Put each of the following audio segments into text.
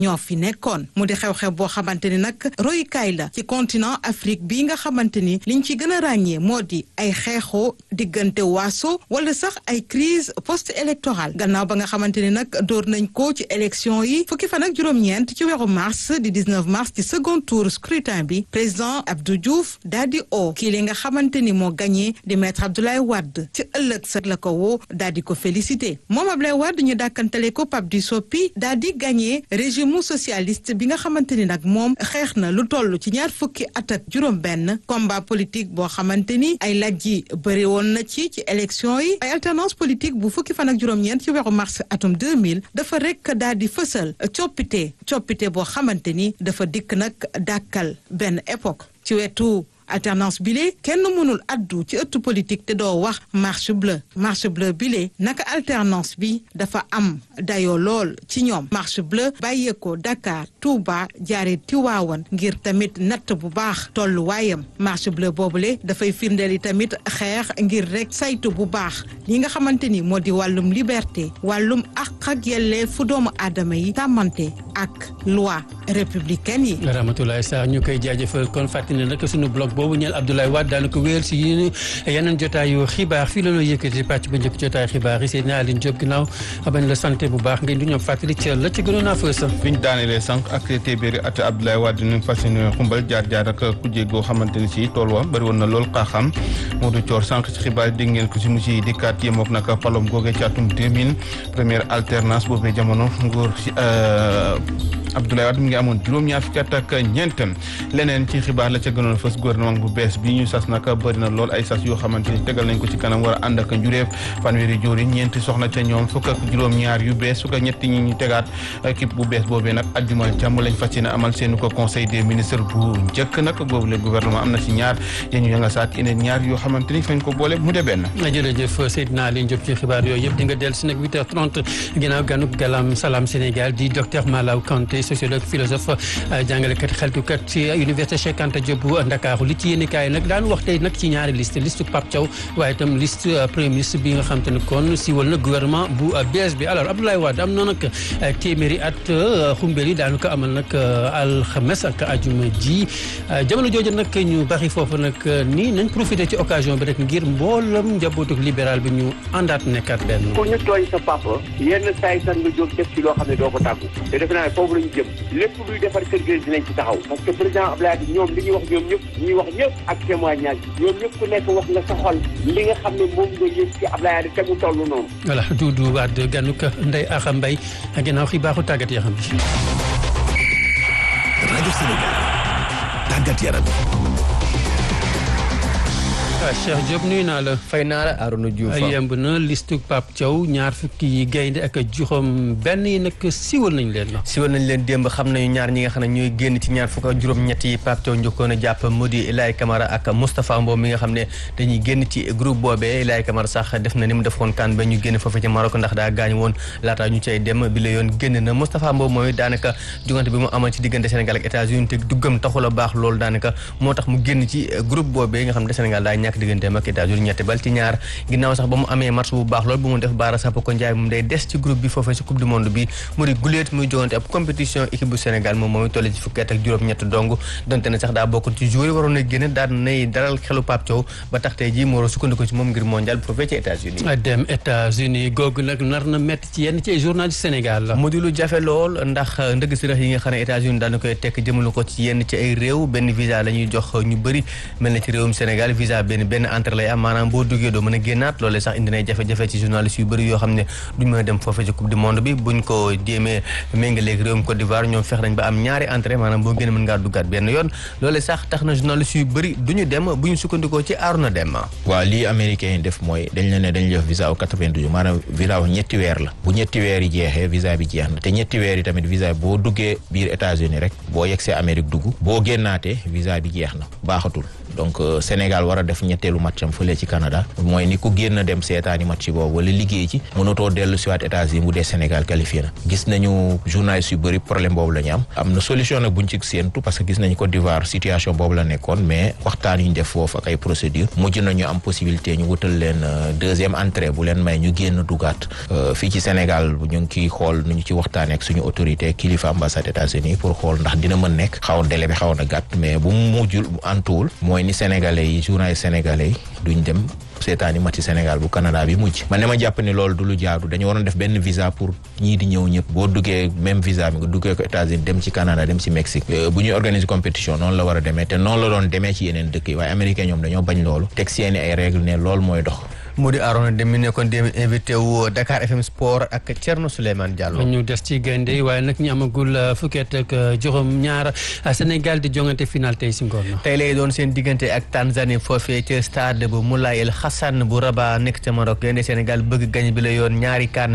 ñoo fi nekkoon mu di xew-xew boo xamante ni nag royukaay la ci continent Afrique bii nga xamante ni liñ ci gën a ràññee moo di ay xeexoo diggante waaso wala sax ay crise post électorale gannaaw ba nga xamante ni nag door nañ ko ci élection yi fukki fan ak juróom-ñeent ci weeru mars di 19 mars ci second tour scrutin bi président Abdou Diouf daal di o kii li nga xamante ni moo gagné di maître Abdoulaye Wade ci ëllëg sa la ko woo daal di ko félicité moom Abdoulaye Wade ñu dàkkantale ko Pape du Soppi daal di gagné régime socialiste bi nga xamante ni nag moom xeex na lu toll ci ñaar fukki at ak juróom-benn combat politique boo xamante ni ay laaj yi bëri woon na ci ci élection yi ay alternance politique bu fukki fan ak juróom-ñeent ci weeru mars atum 2000 dafa rek daal di fësal coppite coppite boo xamante ni dafa dikk nag dàkkal benn époque ci wetu alternance bile kenn mënul addu ci ëttu politique te doo wax marche bleue marche bleue bile naka alternance bi dafa am dayoo lool ci ñoom marche bleue bàyyeekoo Dakar Touba jaare Tiwaawan ngir tamit natt bu baax tolluwaayam marche bleue boobule dafay firndeel yi tamit xeex ngir rek saytu bu baax li nga xamante ni moo di wàllum liberté wàllum àq ak yelleefu doomu aadama yi tàmmante ak loi républicaine yi. Ramatoulaye Sarr ñu koy jaajëfal kon fàttali nag sunu blog boobu ñeel Abdoulaye Wade daana ko wéyal si yeneen jotaayu xibaar fii la loo yëkkati pàcc ba njëkk jotaay xibaar yi Seydina Aline Diop ginnaaw bañ la santé bu baax ngeen du ñoom fàttali ci la ci gënoon a fës biñ daanelee sànq ak téeméeri at Abdoulaye Wade ñu fas yéene xumbal jaar jaar ak kujje goo xamante ni si tool wa bëri woon na lool xaaxam Modou Thior sànq ci xibaar yi dégg ngeen ko si mu si dikkaat yemook nag palom googe ci atum 2000 première alternance boobee jamono nguur si Abdoulaye Wade mi ngi amoon juróom-ñaar fukki at ak ñeent leneen ci xibaar la ca gënoon fës gouvernement bu bees bi ñu sas nag bëri na lool ay sas yoo xamante ni tegal nañ ko ci kanam war a ànd ak njuréef fanweeri jóori ñeenti soxna ca ñoom fukk ak juróom-ñaar yu bees fukk ak ñetti ñi ñu tegaat équipe bu bees boobee nag ajjumal jàmm lañ fas yéene amal seenu ko conseil des ministres bu njëkk nag boobu le gouvernement am na si ñaar yéen ñu ya nga saat yeneen ñaar yoo xamante ni fañ ko boole mu de benn jërëjëf Seydina Aliou Diop ci xibaar yooyu yëpp di nga dellu si nag 8h30 ginnaaw ganuk galam salam Sénégal di docteur Malaw Kanté sociologue philosophe jàngalekat xeltukat ci université Cheikh Anta Diop bu Ndakaaru li ci yéen kaay nag daan wax tey nag ci ñaari liste liste Pape Thiaw waaye itam liste premier ministre bi nga xam te ne kon siwal na gouvernement bu bees bi alors Abdoulaye Wade am na nag téeméeri at xumbeel yi daanu ko amal nag alxames ak ajuma ji jamono jooju nag ñu bari foofu nag nii nañ profité ci occasion bi rek ngir mboolam njabootu libéral bi ñu àndaat nekkaat benn. pour ñu tooñ sa papa yenn saa yi sax nga jóg def ci loo xam ne doo ko tàggu te defe naa ne foofu la ñu jëm lépp luy defar kër gi dinañ ci taxaw parce que président Abdoulaye Wade ñoom li ñuy wax ñoom ñëpp ñuy wax ñëpp ak témoignage ñoom ñëpp ku nekk wax nga sa xol li nga xam ne moom nga yëg ci Abdoulaye Wade te mu toll noonu. voilà Doudou Wade ganuk Ndeye Axa Mbaye ginnaaw xibaaru tàggat yaram bi. rajo Sénégal tàggat yaram. waaw Cheikh Diop nuyu naa la. fay naa la Arouna Diouf yemb na liste Pape Thiaw ñaar fukki yi gaynde ak juróom benn yi nag siwal nañ leen la. siwal nañ leen démb xam nañu ñaar ñi nga xam ne ñooy génn ci ñaar fukk ak juróom-ñett yi Pape Thiaw njëkkoon a jàpp mu di Ilaay Camara ak Moustapha Mbow mi nga xam ne dañuy génn ci groupe boobee Ilaay Camara sax def na ni mu defoon kan ba ñu génn foofu ci Maroc ndax daa gaañ woon laataa ñu cay dem bi la yoon génn na Moustapha Mbow mooy daanaka jugante bi mu amal ci diggante Sénégal ak États-Unis te duggam taxul a baax loolu daanaka moo tax mu génn ci groupe boobee nga xam ne Sénégal daa ñàkk digganteem ak États-Unis ñetti bal ci ñaar ginnaaw sax ba mu amee match bu baax lool bu mu def Baara Sapoko Ndiaye moom day des ci groupe bi foofee ci coupe du monde bi mu di guléet muy jogante ab compétition équipe bu Sénégal moom mooy toll ci fukki at ak juróom-ñett dong donte ne sax daa bokk ci joueur yi waroon a génn daan nay dalal xelu Pape Thiaw ba tax tey jii moo war a sukkandiku ci moom ngir mondial bu foofee ci États-Unis dem États-Unis googu nag nar na métti ci yenn ci ay journaliste Sénégal la mu di lu jafe lool ndax ndëgg si rax yi nga xam ne États-Unis daana koy tekk jëmale ko ci yenn ci ay réew benn visa la ñuy jox ñu bëri mel na ci réewum Sénégal visa benn benn entrée lay am maanaam boo duggee doo mën a génnaat loolee sax indi nay jafe-jafe ci journaliste yu bëri yoo xam ne duñ mën a dem foofee ci coupe du monde bi buñ ko jéemee méngaleeg réewum Côte d'Ivoire ñoom fex nañ ba am ñaari entrée maanaam boo génn mën ngaa duggaat benn yoon loolee sax tax na journaliste yu bëri duñu dem bu ñu sukkandikoo ci Arona Dem waaw lii américain yi def mooy dañ la ne dañ def visa au 92 maanaam visa wu ñetti weer la bu ñetti weer yi jeexee visa bi jeex na te ñetti weer yi tamit visa boo duggee biir États-Unis rek boo yegsee Amérique dugg boo génnaatee visa bi jeex na baaxatul donc Sénégal war a def ñetteelu match am fële ci Canada mooy ni ku génn dem seetaani match boobu wala liggéey ci mënatoo dellu si waat États-Unis bu dee Sénégal qualifié na gis nañu journalistes yu bëri problème boobu la ñu am am na solution nag buñ ci séentu parce que gis nañu Côte d'Ivoire situation boobu la nekkoon mais waxtaan yu ñu def foofu ak ay procédure mujj nañu am possibilité ñu wutal leen deuxième entrée bu leen may ñu génn dugaat fii ci Sénégal ñu ngi ciy xool nu ñu ci waxtaanee ak suñu autorité kilifa ambassade États-Unis pour xool ndax dina mën nekk xaw délai bi xaw na gàtt mais bu mu mujjul antuwul mooy ni sénégalais yi journalistes sénégalais yi duñ dem seetaani match Sénégal bu Canada bi mujj man ne ma jàpp ni loolu du lu jaadu dañu waroon def benn visa pour ñii di ñëw ñëpp boo duggee même visa bi nga duggee ko États-Unis dem ci Canada dem ci Mexique bu ñuy organiser compétition noonu la war a demee te noonu la doon demee ci yeneen dëkk yi waaye américain ñoom dañoo bañ loolu teg seeni ay règle ne loolu mooy dox mu di Arona Deme mi nekkoon dem invité wu Dakar FM Sport ak Thierno Souleymane Diallo. ñu des ci gaynde yi waaye nag ñu amagul fukkeet ak juróom ñaar Sénégal di jongante final tey si ngoon na. tey lay doon seen diggante ak Tanzanie foofee ca stade bu Moulay El Hassan bu Rabat nekk ca Maroc gaynde Sénégal bëgg gañ bi la yoon ñaari kan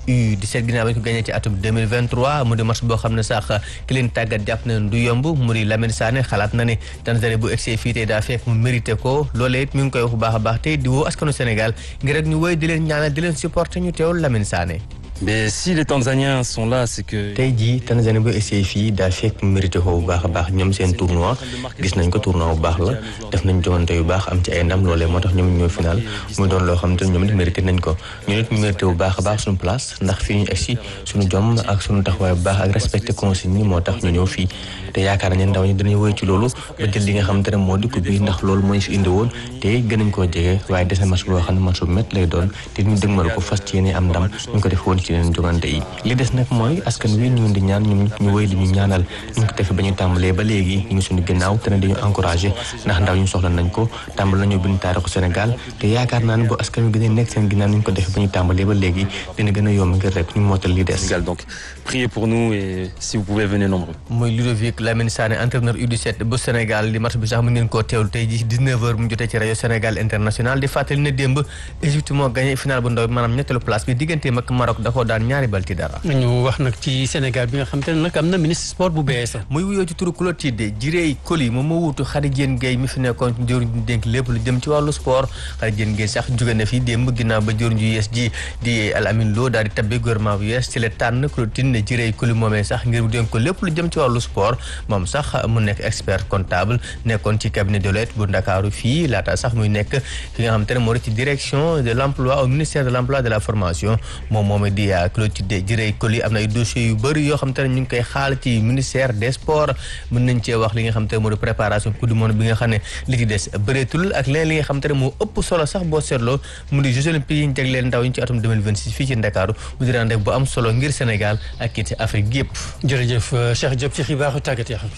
U17 ginnaaw ba ñu ko gagné ci atum 2023 mu di match boo xam ne sax ki leen tàggat jàpp na du yomb mu di Lamine Sané xalaat na ne Tanzanie bu egsee fii tey daa fekk mu mérité ko loolee it mi ngi koy wax bu baax a baax tey di woo askanu Sénégal ngir rek ñu woy di leen ñaanal di leen supporter ñu teewul Lamine Sané. mais si les Tanzaniens sont là c'est que. tey jii Tanzanie bu essayé fii daa fekk mérité ko bu baax a baax ñoom seen tournoi gis nañ ko tournoi bu baax la def nañ joŋante yu baax am ci ay ndam loolee moo tax ñoom ñoo final muy doon loo xam te ñoom it mérité nañ ko ñu nit ñu mérité bu baax a baax suñu place ndax fii ñu egsi suñu jom ak suñu taxawaay bu baax ak respecté consigne yi moo tax ñu ñëw fii te yaakaar nañ ndaw ñi dinañ woy ci loolu ba jël li nga xam te ne moo di coupe bi ndax loolu moo ñu fi indi woon te gën nañ koo jege waaye des na match boo xam ne match bu métti lay doon te ñu dëgmal ko fas ci yéene am ndam ñu ko def woon ci yeneen joŋante yi li des nag mooy askan wi ñu di ñaan ñun ñu wéy di ñu ñaanal ñu ko defee ba ñu tàmbalee ba léegi ñu ngi suñu ginnaaw te ne dañu encouragé ndax ndaw ñu soxla nañ ko tàmbal nañu bind taarixu Sénégal te yaakaar naa ne bu askan wi gën a nekk seen ginnaaw ñu ko defee ba ñu tàmbalee ba léegi dina gën a yomb ngir rek ñu mootal li des. donc priez pour nous et si vous pouvez venez nombreux. mooy Ludovic Lamine Sané entraîneur U17 bu Sénégal di match bi sax mu ngeen koo teewlu tey jii 19h mu jotee ci rajo Sénégal international di fàttali ne démb Égypte moo gagné final bu ndaw bi maanaam ñetteelu place bi digganteem ak Maroc da koo daan ñaari bal ci dara. ñu wax nag ci Sénégal bi nga xam te ne nag am na ministre sport bu bees. muy wuyoo ci turu Clotilde Jirey Koli moom moo wuutu Khady Diène Gaye mi fi nekkoon jëwriñ ñu dénk lépp lu jëm ci wàllu sport Khady Diène Gaye sax jóge na fi démb ginnaaw ba jëwriñ ju yees ji di Al Amin Lo daal di tabbe gouvernement bu yees ci la tànn Clotilde Jirey Koli moomee sax ngir mu dénk ko lépp lu jëm ci wàllu sport moom sax mu nekk expert comptable nekkoon ci cabinet de l'aide bu Ndakaaru fii laata sax muy nekk fi nga xam te ne moo di ci direction de l'emploi au ministère de l'emploi de la formation moom moomee di Clotilde Jirey Koli am na ay dossiers yu bëri yoo xam te ne ñu ngi koy xaal ci ministère des sports mën nañ cee wax li nga xam te ne moo di préparation coupe du monde bi nga xam ne li ci des bëreetul ak leneen li nga xam te ne moo ëpp solo sax boo seetloo mu di Jeux olympiques yi ñu jagleel ndaw ñi ci atum 2026 fii ci Ndakaaru mu di rendez-vous bu am solo ngir Sénégal ak kii ci Afrique yëpp. jërëjëf Cheikh Diop ci xibaaru tàggat yaram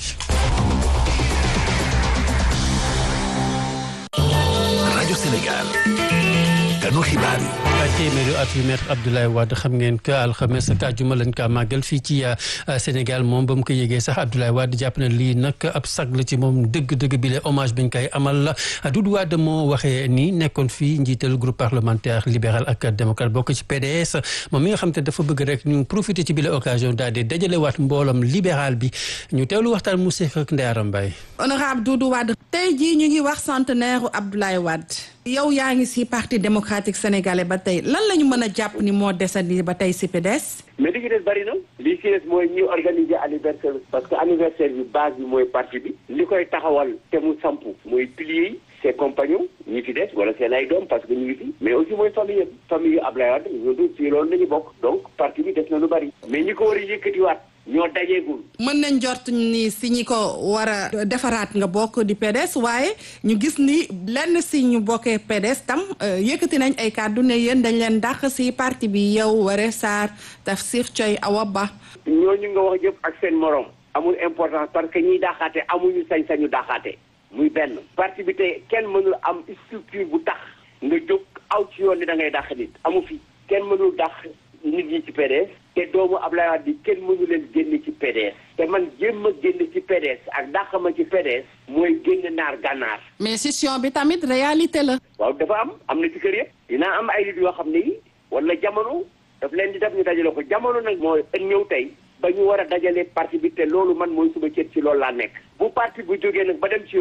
rajo Sénégal ganu xibaar yi. téeméeri at yu maître Abdoulaye Wade xam ngeen que alxames ak àjjuma lañ kaa màggal fii ci Sénégal moom ba mu ko yëgee sax Abdoulaye Wade jàpp na lii nag ab sag la ci moom dëgg-dëgg bi la hommage bañ koy amal la Doudou Wade moo waxee nii nekkoon fii njiital groupe parlementaire libéral ak démocrate bokk ci PDS moom mi nga xam te dafa bëgg rek ñu profiter ci bi la occasion daal di dajalewaat mboolam libéral bi ñu teewlu waxtaan mu seq ak Ndeyara Mbaye. honorable Doudou Wade tey jii ñu ngi wax centenaire Abdoulaye Wade yow yaa ngi ci parti démocratique sénégalais ba tey lan la ñu mën a jàpp ni moo desandi ba tey ci PDS. mais li ci des bari na li ci des mooy ñi organiser anniversaire parce que anniversaire bi base bi mooy parti bi li koy taxawal te mu sampu mooy piliers yi ses compagnons ñi fi des wala seen ay doom parce que ñu ngi fi mais aussi mooy famille yëpp famille yu Abdoulaye Wade ñoo dul ci loolu lañu bokk donc parti bi des na lu bari mais ñi ko war a yëkkatiwaat ñoo dajeegul. mën nañ jort ni si ñi ko war a defaraat nga bokk di PDS waaye ñu gis ni lenn si ñu bokkee PDS tam yëkkati nañ ay kàddu ne yéen dañ leen dàq si parti bi yow Waré Sarr Tafsir Thioye Awa Ba. ñooñu nga wax yëpp ak seen morom amul importance parce que ñiy dàqaate amuñu sañ-sañu dàqaate muy benn. parti bi tey kenn mënul am structure bu tax nga jóg aw ci yoon ni da ngay dàq nit amu fi kenn mënul dàq nit ñi ci PDS. te doomu Abdoulaye Wade bi kenn mënu leen génn ci PDS te man jéem a génn ci PDS ak dàq ma ci PDS mooy génn naar gànnaar. mais session bi tamit réalité la. waaw dafa am am na ci kër yëpp. dinaa am ay nit yoo xam ne yi wala jamono daf leen di def ñu dajale ko jamono nag mooy ñëw tey ba ñu war a dajale parti bi te loolu man mooy suba cët ci loolu laa nekk. bu parti bu jógee nag ba dem ci yoon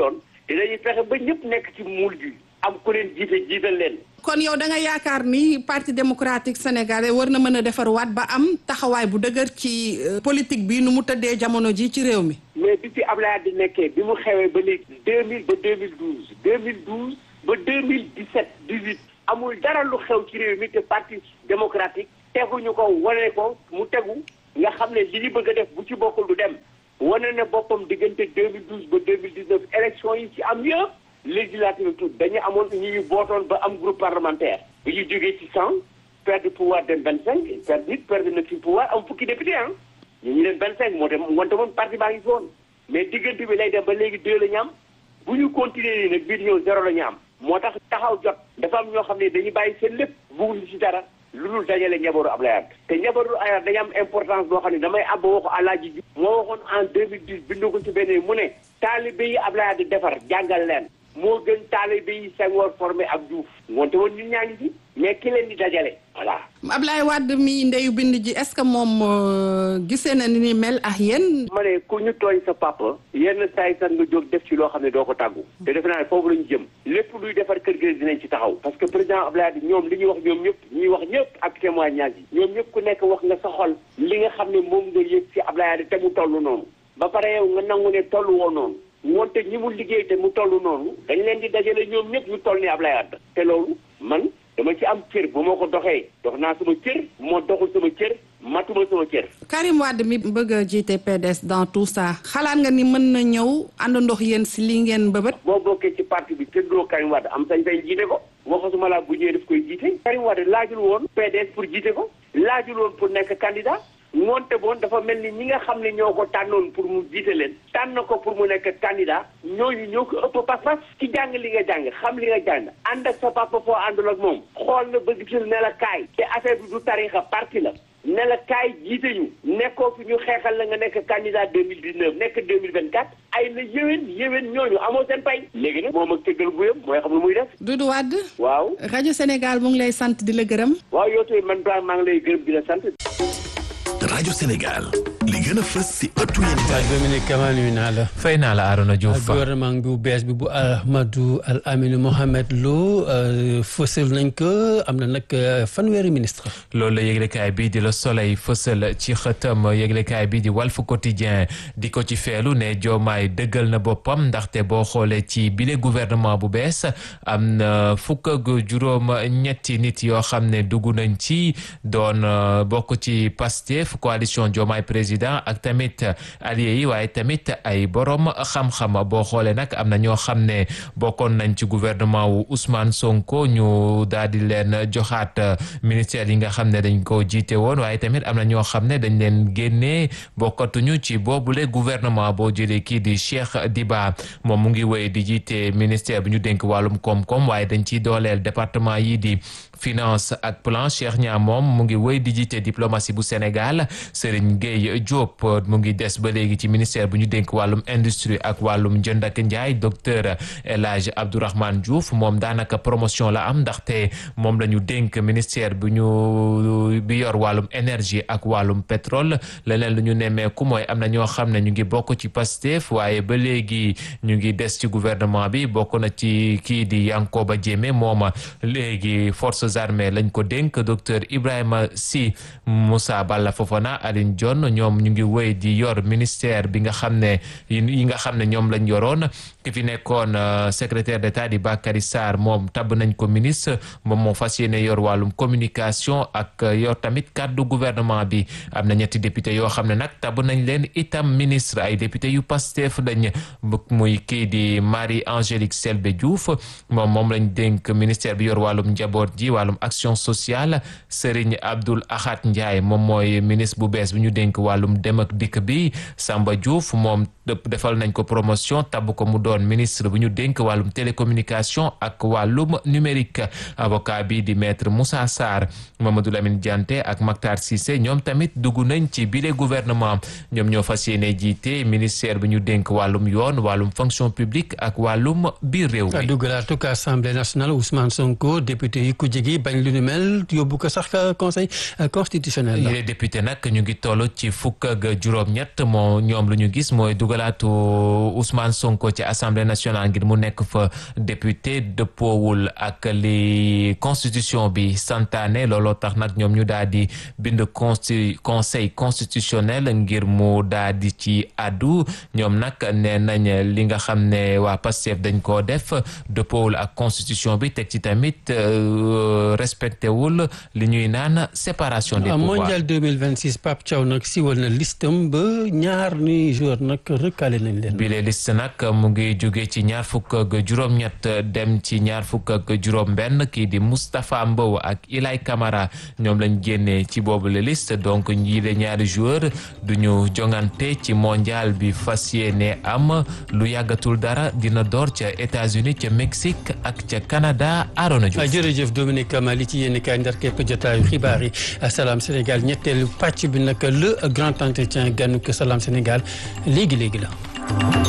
dinañu fexe ba ñëpp nekk ci muul bi am ku leen jiite jiital leen. kon yow da nga yaakaar ni parti démocratique sénégalais war na mën a defarwaat ba am taxawaay bu dëgër ci politique bi nu mu tëddee jamono ji ci réew mi. mais bi fi Abdoulaye di nekkee bi mu xewee ba léegi deux mille ba deux mille douze deux mille douze ba deux mille dix sept dix huit amul dara lu xew ci réew mi te parti démocratique teguñu ko wane ko mu tegu nga xam ne li ñu bëgg a def bu ci bokkul du dem wane na boppam diggante deux mille douze ba deux mille dix neuf élection yi ci am yëpp législative tout dañu amoon ñi ñu bootoon ba am groupe parlementaire bi ñu jógee ci cent perdre pouvoir dem vingt cinq perdre nit perdre na ci pouvoir am fukki député ah ñu ñu dem vingt cinq moo dem wante moom parti baa ngi fi woon mais diggante bi lay dem ba léegi deux la ñu am bu ñu continuer nii nag bii di ñëw zéro la ñu am moo tax taxaw jot dafa am ñoo xam ne dañuy bàyyi seen lépp bugguñu ci dara lu dul dajale njabootu Ablaye Wade te njabootu Ablaye Wade dañu am importance boo xam ne damay àbb waxu Alaaji Diouf moo waxoon en 2010 bindu ko ci benn mu ne taalibe yi Ablaye Wade defar jàngal leen moo gën taalibe yi Senghor formé ak Diouf ngoonte woon ñun ñaa ngi ci mais ki leen di dajale voilà Ablaye Wade mi ndeyu bind ji est-ce que moom gisee na ni ni mel ak yéen ma ne ku ñu tooñ sa papa yenn saay sax nga jóg def ci loo xam ne doo ko tàggu te defe naa ne foofu lañu jëm lépp luy defar kër gi dinañ ci taxaw parce que président Ablaye Wade ñoom li ñuy wax ñoom ñëpp ñuy wax ñëpp ak témoignage yi ñoom ñëpp ku nekk wax nga sa xol li nga xam ne moom nga yëg ci Ablaye Wade te mu toll noonu ba pare yow nga nangu ne toll woo noonu moonte ñi mu liggéey te mu toll noonu dañ leen di dajale ñoom ñëpp ñu toll ni Ablaye Wade te loolu man dama ci am cër bu ma ko doxee dox naa sama cër bu ma doxul sama cër matuma sama cër. Karim Wade mi bëgg a jiite PDS dans tout ça xalaat nga ni mën na ñëw ànd ndox yéen si li ngeen bëbët. boo bokkee ci parti bi tëddoo Karim Wade am sañ-sañ jiite ko waxasuma laa bu ñëwee daf koy jiite. Karim Wade laajul woon PDS pour jiite ko laajul woon pour nekk candidat. moonte boon dafa mel ni ñi nga xam ne ñoo ko tànnoon pour mu jiite leen tànn ko pour mu nekk candidat ñooñu ñoo ko ëpp pas-pas ci jàng li nga jàng xam li nga jàng ànd ak sa papa foo àndul ak moom xool na ba gisul ne la kaay te affaire bi du tarixa parti la ne la kaay jiite ñu nekkoo fi ñu xeexal la nga nekk candidat deux mille dix neuf nekk deux mille vingt quatre ay la yéwén yéwén ñooñu amoo seen pay léegi nag moom ak tëggal bu yëpp mooy xam lu muy def Doudou Wade waaw rajo Sénégal mu ngi lay sant di la gërëm waaw yow tamit man baa maa ngi lay gërëm di la sant rajo Sénégal li gën a fës si ëttu yéen waaw Dominique Kama nuyu naa la. fay naa la Arona Diouf gouvernement bu bees bi bu Ahmadou Al Amine Mohamed Lo fësal nañ ko am na nag fanweeri ministre. loolu la yëglekaay bii di Le Soleil fësal ci xëtam yëglekaay bii di Walf Quotidien di ko ci feelu ne Diomaye dëggal na boppam ndaxte boo xoolee ci bile gouvernement bu bees am na fukk ak juróom ñetti nit yoo xam ne dugg nañ ci doon bokk ci Pastef coalition Diomaye président ak tamit alliés yi waaye tamit ay borom xam-xam boo xoolee nag am na ñoo xam ne bokkoon nañ ci gouvernement wu Ousmane Sonko ñu daal di leen joxaat ministère yi nga xam ne dañ ko jiite woon waaye tamit am na ñoo xam ne dañ leen génnee bokkatuñu ci boobule gouvernement boo jëlee kii di Cheikh Diba moom mu ngi wéy di jiite ministère bi ñu dénk wàllum koom-koom waaye dañ ciy dooleel département yi di finance ak plan Cheikh Niam moom mu ngi wéy di jiite diplomatie bu Sénégal Serigne Gueye Diop mu ngi des ba léegi ci ministère bu ñu dénk wàllum industrie ak wàllum jënd ak njaay docteur El Hadj Abdourahmane Diouf moom daanaka promotion la am ndaxte moom la ñu dénk ministère bu ñu bi yor wàllum énergie ak wàllum pétrole leneen lu ñu nemmeeku mooy am na ñoo xam ne ñu ngi bokk ci Pastef waaye ba léegi ñu ngi des ci gouvernement bi bokk na ci kii di Yankoba Diémé mooma léegi forces armées lañ ko dénk docteur Ibrahima Sy Moussa Balla Fofana Aline Dione ñoom ñu ngi wéy di yor ministère bi nga xam ne yi nga xam ne ñoom lañ yoroon ki fi nekkoon secrétaire d'État di Bakary Sarr moom tabb nañ ko ministre moom moo fas yéene yor wàllum communication ak yor tamit kàddu gouvernement bi am na ñetti député yoo xam ne nag tabb nañ leen itam ministre ay député yu Pastef lañ muy kii di Marie Angélique Selbé Diouf moom moom lañ dénk ministère bi yor wàllum njaboot ji wàllum action sociale Serigne Abdoul Ahad Ndiaye moom mooy ministre bu bees bi ñu dénk wàllum dem ak dikk bi Samba Diouf moom defal nañ ko promotion tabb ko mu doon ministre bu ñu dénk wàllum télécommunication ak wàllum numérique avocat bi di maître Moussa Sarr Mamadou Lamine Dianté ak Mactar Cissé ñoom tamit dugg nañ ci bile gouvernement ñoom ñoo fas yéene jiite ministère bi ñu dénk wàllum yoon wàllum fonction publique ak wàllum biir réew mi dugalaatu ko assemblée nationale Ousmane Sonko député yi ku jege gi bañ lu nu mel yóbbu ko sax conseil constitutionnel la. les députés nag ñu ngi toll ci fukk ak juróom-ñett moo ñoom lu ñu gis mooy dugalaatu Ousmane Sonko ci assemblée nationale ngir mu nekk fa député dëppoowul ak li constitution bi santaane looloo tax nag ñoom ñu daal di bind consti conseil constitutionnel ngir mu daal di ci addu ñoom nag nee nañ li nga xam ne waa Pastef dañ koo def dëppoowul ak constitution bi teg ci tamit respecté wul li ñuy naan séparation des pouvoirs. mondial 2026 Pape Thiaw nag siwal na listam ba ñaar ni joueur nag recalé nañ leen. bi les liste nag mu ngi jóge ci ñaar fukk ak juróom-ñett dem ci ñaar fukk ak juróom-benn kii di Moustapha Mbow ak Ilay Camara ñoom lañ génnee ci boobu la liste donc ñii de ñaari joueur du ñu jongante ci mondial bi fas yéene am lu yàggatul dara dina door ca États-Unis ca Mexique ak ca Canada Arona Diouf. jërëjëf Dominique Kamali ci yéen kaay ndar képp jotaayu xibaar yi Salam Sénégal ñetteelu pàcc bi nag le grand entretien gànnu ko Salam Sénégal léegi léegi la.